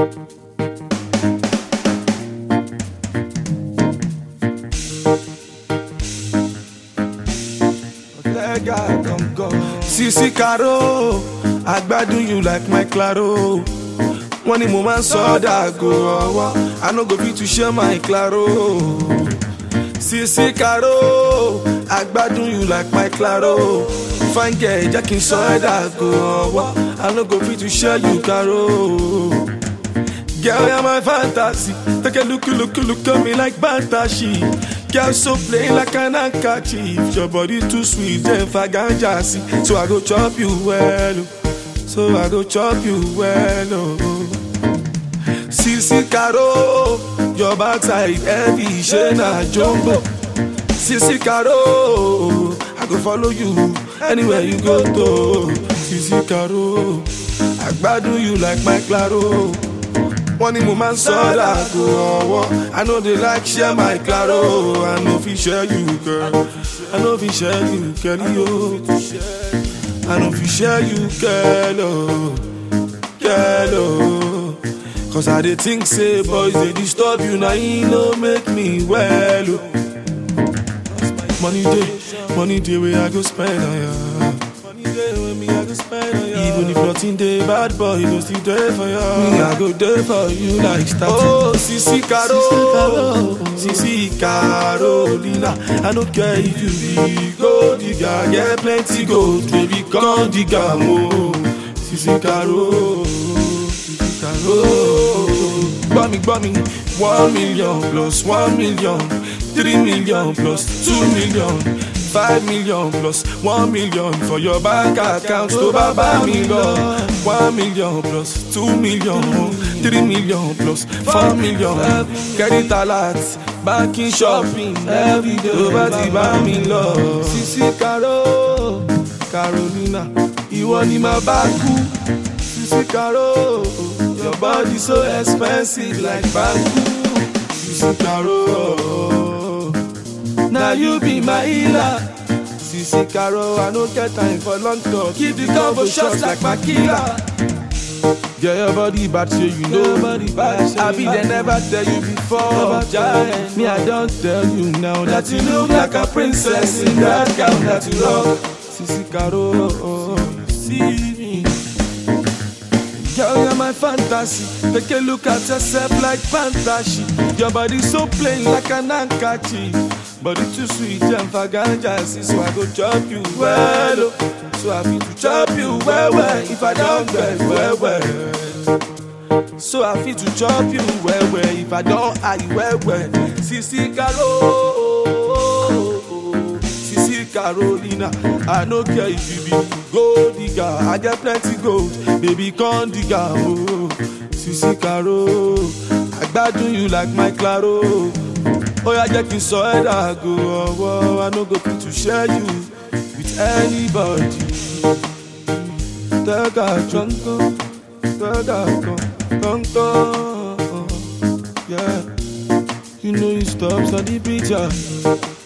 Sisi Caro, I gbadun you like my Claro. Wọ́n ní mo máa ń sọ dàgò ọwọ́, I no go fit to share my Claro. Sisi Caro, I gbadun you like my Claro. Fine girl, jẹ́ kí n sọ ẹ́ dàgò ọwọ́, I no go fit to share you Caro. Girl, you're my fantasy. Take a look, look, look at me like Bantashi. Girl, so plain like an handkerchief. Your body too sweet, then faganja see. So I go chop you well, oh. so I go chop you well. Oh. Sisi Caro, your backside heavy, Shena Jumbo. Sisi Caro, I go follow you anywhere you go to. Sisi Caro, I gbadun you like my Claro. wọ́n ní mo máa ń sọ dàgò ọwọ́ i no dey like share my claro i no fit share you girl i no fit share you girl yo i no fit share you girl oh girl oh cause i dey think say boys dey disturb you na e no make me well oh money dey money dey wey i go spend on ya. Even if nothing dey bad boy, go still dey for you. Me, I go dey for you like statue. Oh, Sisi Caro, Sisi Carolina. I no care if you be gold digger, get plenty gold, baby, come dig am oh. Sisi Caro, Sisi Caro. Gbọ́ mi, gbọ́ mi, one million plus one million, three million plus two million. five million plus one million for your bank account tó bá bá mi lọ. one million plus two million three million plus four million credit alert banking shopping everyday tó bá ti bá mi lọ. Sisi Caro Carolina ìwọ ni màá bá kú. Sisi Caro your body so expensive like banku. Sisi Caro. Now you be my healer. Sisi Caro, I no get time for long talk. Keep the combo shots like my killer. Yeah, your body bad, so you know. Body bad, I be they never tell you before. Giant. Me, I don't tell you now that you look like a princess in that gown that you rock. Sisi Caro, oh, see me. Girl, you're my fantasy. Take a look at yourself like fantasy. Your body so plain like an handkerchief. Body too sweet and faganja see so I go chop you well oh. So I feel to chop you well well if I don't get well well So I feel to chop you well well if I don't eye well well Sisi Caro Sisi Carolina I no care if you be gold digger I get plenty gold baby come dig am oh Sisi Caro I gbadun you like my Claro ó yá jẹ́ kí n sọ ẹ́ dàgò ọwọ́ i no go fit to share you with anybody. tẹ́gà jọ̀ǹkan tẹ́gà kọ̀ọ̀kan yeah. you know you stop study picture.